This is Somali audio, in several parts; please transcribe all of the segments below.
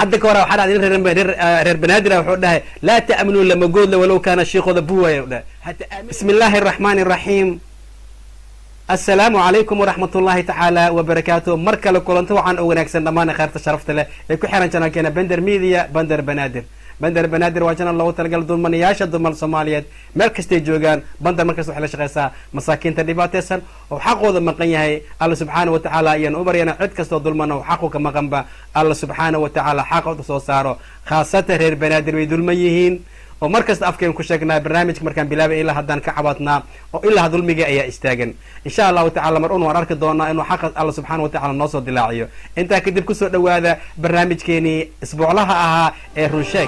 hadda ka hore waxaa dhacday nin reer reer reer banaadir wuxuu dhahay laa ta'minuu lama goodle walow kaana shiikooda buwaya dhahay bismi illaahi araxmaani araxiim assalaamu calaykum waraxmat ullaahi tacaala wabarakaatu mar kale kulanto waxaan u wanaagsan dhammaan kheyrta sharafta leh ee ku xiran janalkeena bender media bender banaadir bender banaadir waa janal loogu talagala dulmanayaasha dulman soomaaliyeed meel kastay joogaan bander markasta waxay la shaqeysaa masaakiinta dhibaateysan oo xaqooda maqan yahay alla subxaana wa tacaala ayaan u baryana cid kastoo dulman oo xaqu ka maqanba alla subxaana wa tacaala xaqooda soo saaro khaasatan reer banaadir way dulman yihiin oo mar kasta afkeen ku sheegnaa barnaamijka markaan bilaabay ilaa haddaan ka cabaadnaa oo ilaa dulmiga ayaa istaagan insha allahu tacala mar un waan arki doonaa inuu xaqa alla subxana wa tacala noo soo dilaaciyo intaa kadib kusoo dhawaada barnaamijkeenii isbuuclaha ahaa ee runsheeg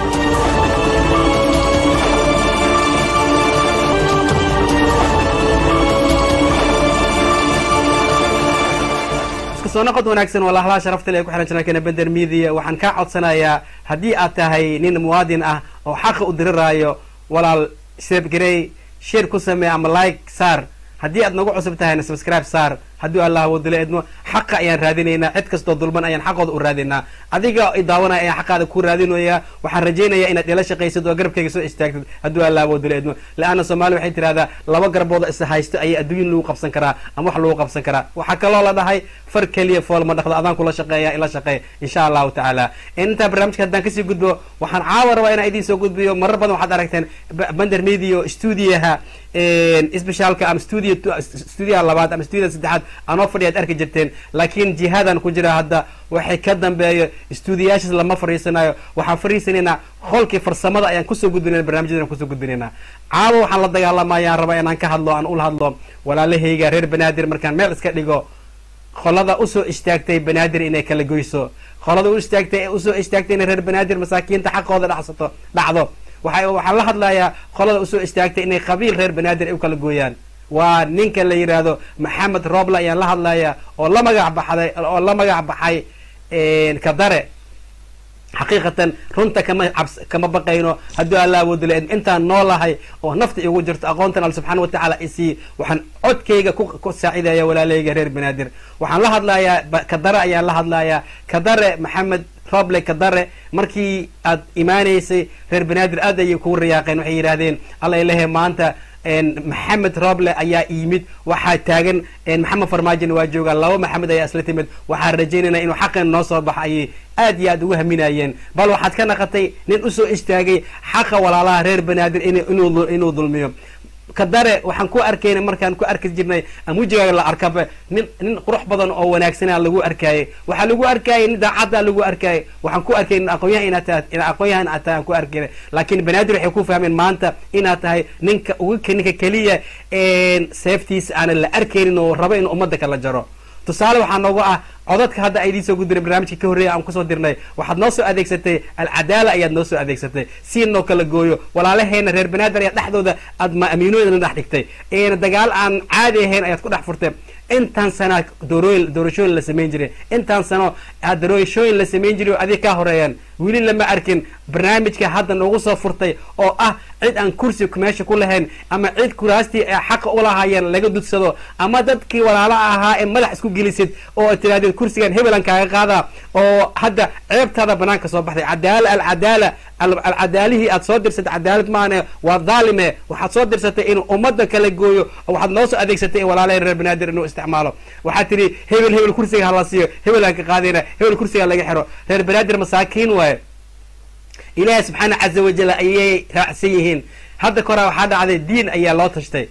soo noqod wanaagsan walahlaha sharafta le ee ku xiran janalkeena bender media waxaan kaa codsanayaa haddii aad tahay nin muwaadin ah oo xaqa u diriraayo walaal sebgarey sheer ku samee ama like saar haddii aad nagu cusub tahayna subscribe saar haddii allah wadilo edmo xaqa ayaan raadinaynaa cid kastoo dulman ayaan xaqooda u raadinaa adiga i daawanaya ayaan xaqaada ku raadinaya waxaan rajaynayaa inaad ila shaqaysid oo garabkayga soo istaagtid haddii allah wadilo edmo la-anna soomaaliya waxay tirahdaa laba garbooda is haysto ayay adduunya lagu qabsan karaa ama wax lagu qabsan karaa waxaa kaloo la dhahay far keliya fool ma dhaqdo adaan kula shaqeeya ila shaqeey insha allahu tacaala intaa barnaamijka haddaan kasii gudbo waxaan caawa rabaa inaan idiin soo gudbiyo marar badan waxaad aragteen bender media studioha specialka ama studio studioha labaad ama studioha saddexaad anoo fadhi aad arki jirteen laakiin jihadan ku jira hadda waxay ka dambeeyo stuudiyaashaas lama fariisanayo waxaan fariisanaynaa qolkii farsamada ayaan kusoo gudbinayna barnamijyadan kusoo gudbinaynaa caawa waxaan la dagaalamayaan rabaa inaan ka hadlo aan ula hadlo walaalahayga reer banaadir markaan meel iska dhigo qolada usoo istaagtay banaadir inay kala goyso qolada u istaagtay usoo istaagtay inay reer banaadir masaakiinta xaqooda dhacsato dhacdo waxa waxaan la hadlayaa qolada usoo istaagtay inay qabiil reer banaadir ay u kala gooyaan waa ninka la yidhaahdo maxamed roble ayaan la hadlaya oo la magac baxday oo la magac baxay kadare xaqiiqatan runta kama cabs kama baqayno haddii alla awoodile intaan noolahay oo nafta igu jirto aqoontan alla subxaana watacaala isii waxaan codkayga ku saacidaya walaaleyga reer banaadir waxaan la hadlayaa kadare ayaan la hadlayaa kadare maxamed roble kadare markii aad imaaneysay reer banaadir aad ayay kugu riyaaqeen waxay yidhahdeen alla ilahe maanta maxamed roble ayaa yimid waxaa taagan maxamed farmaajona waa joogaa laba maxamed ayaa isla timid waxaan rajaynayna inuu xaqan noo soo baxa ayay aad iyo aad ugu haminayeen bal waxaad ka naqatay nin usoo istaagay xaqa walaalaha reer banaadir inuu dulmiyo kadare waxaan ku arkayna markaan ku arki jirnay ama wejigaaga la arkaba nin nin qurux badan oo wanaagsana lagu arkayay waxaa lagu arkayay nin daacadda lagu arkayay waxaan ku arkay nin aqoonyahan inaad tahay in aqoonyahan aad tahay aan ku arkayna laakiin banaadir waxay ku fahmeen maanta inaad tahay ninka uga ninka keliya seeftiisa aanan la arkaynin oo rabo in ummadda kala jaro tusaale waxaa nooga ah codadka hadda a idiin soo gudbinay barnaamijka ka horreeya aan kusoo dirnay waxaad noo soo adeegsatay alcadaala ayaad noo soo adeegsatay si noo kala gooyo walaalaheena reer banaadir ayaa dhexdooda aad maamiinooyina dhex dhigtay eena dagaal aan caadi ahayn ayaad ku dhex furtay intaan sanaa doorooyin doorashooyin la samayn jiray intaan sano doorashooyin la samayn jiray oo adig kaa horeeyaan weli lama arkin barnaamijka hadda noogu soo furtay oo ah cid aan kursi meesha ku lahayn ama cid kuraastii xaqa ulahaayeen laga dudsado ama dadkii walaala ahaa ee madax isku gelisid oo tirahdeen kursigan hebelan kaaga qaadaa oo hadda ceebtaada banaanka soo baxday cadaala alcadaala alcadaalihii aad soo dirsatay cadaalad maane waa dhaalime waxaad soo dirsatay inuu ummadda kala gooyo oo waxaad noo soo adeegsatay in walaalaha reer banaadir inuu isticmaalo waxaad tidhi hebel hebel kursiga hala siiyo hebelaan ka qaadayna hebel kursiga laga xiro reer banaadir masaakiin waaye ilaahi subxaana caza wajal ayay raacsan yihiin hadda ka hora waxaa dhacday diin ayaa loo tashtay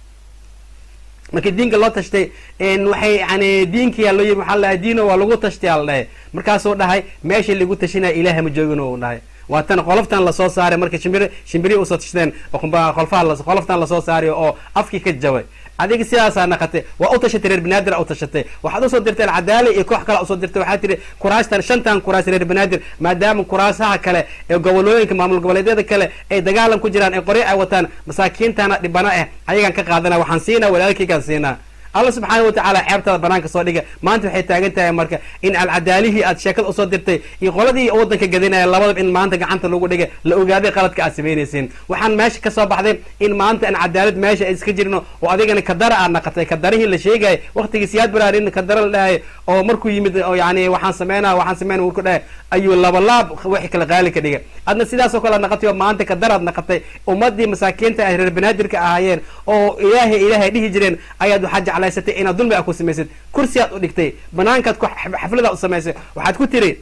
markii diinka loo tashtay waxay yani diinkiyaa loo yimi waxaa lahay diino waa lagu tashtay ala dhahay markaasuu dhahay meeshii lagu tashinaya ilaaha ma joogin u dhahay waa tan qoloftan lasoo saaray marka shimbir shimbiri usoo tashteen qolfaha qoloftan lasoo saaray oo afkii ka jabay adiga sidaasaa naqatay waa u tashatay reer banaadir u tashatay waxaad usoo dirtay alcadaala iyo koox kale usoo dirtay waxaa tihi kuraastan shantan kuraas reer banaadir maadaama kuraasaha kale ee gobolooyinka maamul goboleedyada kale ay dagaalan ku jiraan ee qoryo ay wataan masaakiintana dhibana ah ayagaan ka qaadana waxaan siinaa walaalkaygaan siinaa alla subxaana watacaala ceebtaada banaanka soo dhiga maanta waxay taagan tahay marka in alcadaalihii aad sheekada usoo dirtay iyo qoladii waddanka gadinaya labadaba in maanta gacanta lagu dhigay la ogaaday qaladka aad samaynaysiin waxaan meesha kasoo baxday in maanta aan cadaalad meesha ay iska jirno oo adigana kadara aad naqatay kadarihii la sheegaya waqtigii siyaad baraan in kadara la dhahayo oo markuu yimid oo yani waxaan sameynaa waxaan sameynaa wuu ku dhahay ayuu labalaab wixii kale qaali ka dhigay adna sidaasoo kale naqatay oo maanta ka daraad naqatay ummadii masaakiinta ay reer banaadirka ahaayeen oo ilaahay ilaahay dhihi jireen ayaad waxaad jeclaysatay inaad dulmi ah ku samaysid kursiyaad u dhigtay banaankaad ku xafladaad u samaysay waxaad ku tiri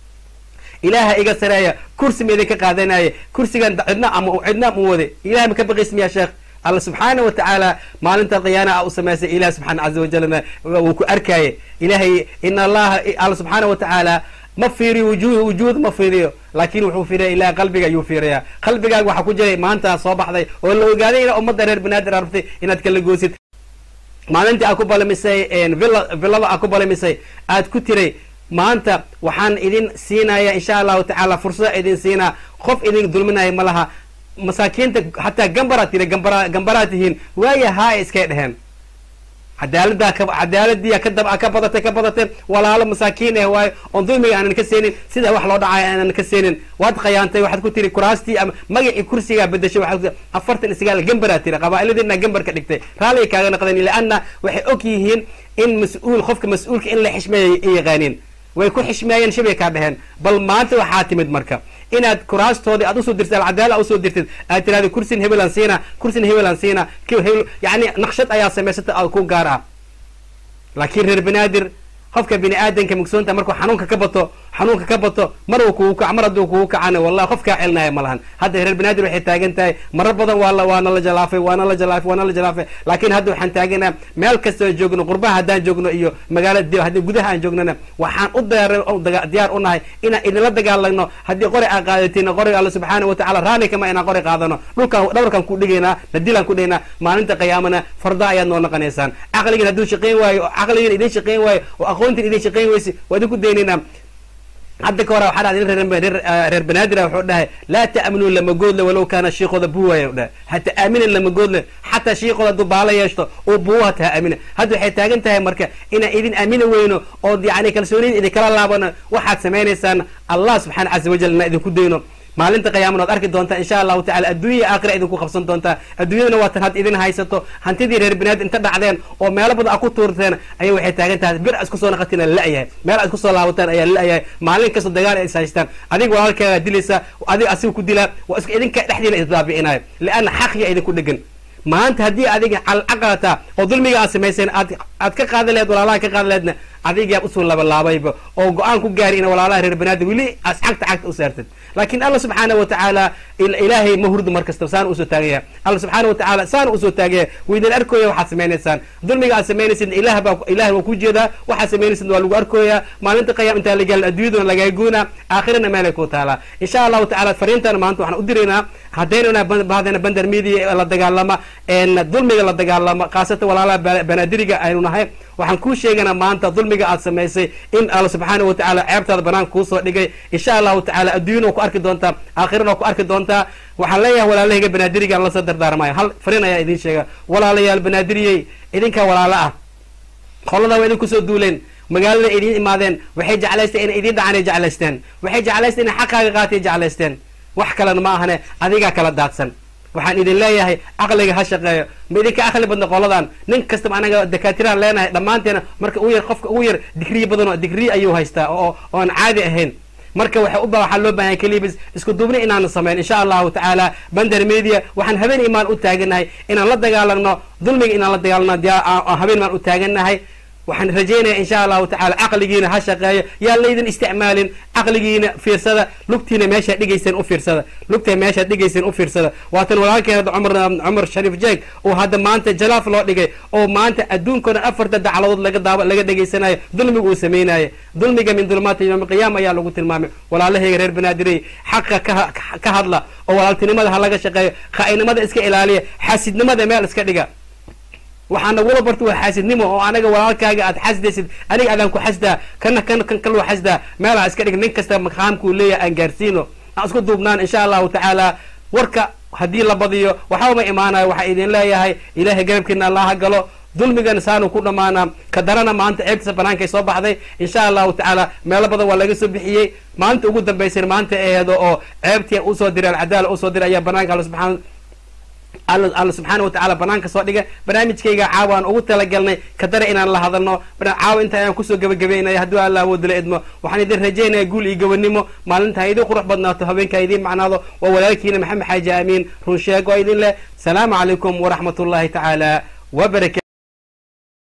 ilaaha iga sareeya kursi ma idinka qaadanaya kursigan cidna ama cidna ma wade ilahay ma ka baqaysmiya sheekh alla subxaana wa tacaala maalinta qiyaana a u samaysay ilahi subxaana caza wajalna wuu ku arkaaye ilahay in allaha alla subxaana wa tacaala ma fiiriyo wujuh wujuud ma fiiriyo laakin wuxuu fiiriya ilaah qalbiga ayuu fiiriyaa qalbigaaga waxaa ku jiray maanta soo baxday oo la ogaaday ina ummadda reer banaadir arabtay inaad kala goosid maalintii aad ku balamisay villa villada aad ku balamisay aad ku tiray maanta waxaan idin siinaya insha allahu tacaala fursada idin siinaa qof idin dulminaya ma laha masaakiinta hataa gambaraad tiri gambara gambaraad tihiin waaya haaya iskay dheheen cadaalada ka cadaaladiia kadab ka badatay ka badatay walaalo masaakiin eh waayo oon dulmiga aanan ka seenin sida wax loo dhacay aanan ka seenin waad qayaantay waxaad ku tiri kuraastii ama magacii kursigaa bedeshay waxaad afartan isagaal gambaraad tiri qabaa'iladina gambar ka dhigtay raalliga kaaga naqdeen lianna waxay og yihiin in mas-uul qofka mas-uulka in la xishmeeya ay yaqaaniin way ku xishmeeyeen shabay kaa dheheen bal maanta waxaa timid marka inaad kuraastoodii aad usoo dirtid alcadaala usoo dirtid aad tirahda kursin hebelan siina kursin hebelan siina yani naqshad ayaa samaysata a ku gaar ah laakiin reer banaadir qofka bini aadanka mugsoonta markuu xanuunka ka bato xanuunka ka bato mar uu kugu kac mar hadduu kugu kacana wallahi qof kaa celinaya ma lahan hadda reer banaadir waxay taagan tahay marar badan waa waana la jalaafay waana la jalaafay waana la jalaafay laakiin hadda waxaan taaganaa meel kastoo joogno qurbaha haddaan joogno iyo magaalada haddii gudaha aan joognana waxaan u diyaar diyaar u nahay inaan idinla dagaalagno haddii qori aa qaadatiin qoriga alla subxaana watacala raalli kama inaan qori qaadano dhulkaan dhabarkaan ku dhigaynaa nadilaan ku dhigaynaa maalinta qiyaamana farda ayaad noo naqanaysaan caqligan hadduu shaqayn waayo caqligan idin shaqayn waayo oo aqoontin idin shaqayn weyse waa idinku daynaynaa hadda ka hore waxaa dhacday reer banaadir wuxuu dhahay laa ta'minuu lamagoodle walow kaana shiikooda buuwaya dhahay hata aaminin lamagoodle xataa shiikooda hadduu baala yeeshto oo buuwa hata aamina hadda waxay taagan tahay marka inaan idin aamini weyno oo yani kalsoonida idinkala laabano waxaad samaynaysaan allah subxaana caza wajal inaan idinku dayno maalinta qiyaamana waad arki doontaa insha allahu tacala adduunya aakhira idinku qabsan doontaa adduunyadana waa tan had idin haysato hantidii reer banaad inta dhacdeen oo meelo badan a ku tuurteen ayay waxay taagan tahay bir isku soo naqatiin la-yahay meel aad kusoo laabataan ayaa la-yahay maalin kastoo dagaal is haystaan adiga walaalkaagaa dilaysa adiga asiga ku dilaa waa iska idinka dhexdiina isbaabi'inayo lianna xaqiya idinku dhegan maanta haddii adiga calcaqata oo dulmiga aad samayseen aad aad ka qaada lehed walaalaha ka qaada leedna adigaab usoo labalaabayba oo go-aan ku gaari ina walaalaha reer banaadir weli as cagta cagta u saartid laakiin alla subxaana wa tacaala ilaahay ma hurdo mar kasta saana usoo taagaya alla subxaana wa tacaala saana usoo taagaya waydin arkooya waxaad samaynaysaan dulmiga aad samaynaysid ilaah baa ilahay waa ku jeedaa waxaad samaynaysid waa lagu arkooyaa maalinta qayaam intaa lagaalin adduunyaduna lagaa goonaa aakhirana meelay ku taalaa insha allahu tacala fariintan maanta waxaan u diraynaa haddaynana bahdana bander media la dagaalama dulmiga la dagaalama khaasatan walaalaha banaadiriga aynu nahay waxaan kuu sheeganaa maanta dulmiga aad samaysay in alla subxaana wa tacala ceebtaada banaanka kuusoo dhigay insha allahu tacala adduunyana waa ku arki doontaa aakhirana waa ku arki doontaa waxaan leeyahay walaalahayga banaadirigaan lasoo dardaarmayo hal fariin ayaa idin sheega walaalayaal banaadiriyey idinkaa walaalo ah qoladaa waa idin kusoo duuleen magaalada idiin imaadeen waxay jeclaysteen inay idiin dhacanay jeclaysteen waxay jeclaysteen inay xaqaaga qaatay jeclaysteen wax kalena ma ahane adigaa kala daadsan waxaan idin leeyahay caqliga ha shaqeeyo ma idinka aqli badna qoladan nin kastaba anaga dakaatirahan leenahay dhammaanteena marka ugu yar qofka ugu yar digriya badan oo digriya ayuu haystaa oo oan caadi ahayn marka waxay u ba waxaa loo baahanya kelibis isku duubni inaanu samayn insha allahu tacaala bander media waxaan habeen imaan u taaganahay inaan la dagaalagno dulmiga inaan la dagaalano habeen imaan u taaganahay waxaan rajaynaya insha allahu tacala caqligiina ha shaqeeyo yaa laydin isticmaalin caqligiina fiirsada lugtiina meeshaad dhigayseen u fiirsada lugta meeshaad dhigayseen u fiirsada waatan walaalkeen hadda cumar cumar shariif jeeg oo hadda maanta jalaaf loo dhigay oo maanta adduunka o dhan afarta dacladood laga daaba laga dhegaysanayo dulmiga uu samaynayo dulmiga min dulmaati yowm alqiyaama ayaa lagu tilmaamay walaalahayga reer banaadirey xaqa ka ka hadla oo walaaltinimada ha laga shaqeeyo khaa-inimada iska ilaaliya xaasidnimada meel iska dhiga waxaa nagula barta waa xaasidnimo oo anaga walaalkaaga aad xasdaysid aniga adaan ku xasdaa kana kan kan kaloo xasdaa meelaha iska dhig nin kasta maqaamkuu leeyahay aan gaarsiino aan isku duubnaan insha allahu tacaala warka haddii la badiyo waxbama imaanayo waxaa idin leeyahay ilaahay garabkiina allaha galo dulmigan saanu ku dhammaanaa ka darana maanta ceebtiisa banaankay soo baxday insha allahu tacaala meelo badan waa laga soo bixiyey maalinta ugu dambaysan maanta eedo oo ceebtii usoo diray alcadaala usoo diray ayaa banaanka alla subxaana alla alla subxaana wa tacala banaanka soo dhiga barnaamijkayga caawa aan ugu talagalnay kadare inaan la hadalno caawa inta ayaan kusoo gabagabeynaya hadduu alla awoodula idmo waxaan idin rajaynaya guul iyo gabannimo maalinta ha idiin qurux badnaato habeenka ha idiin macnaado waa walaalkiina maxamed xaaji aamiin run sheeg oo idin leh salaamu calaykum waraxmat ullahi tacaala wabarakatu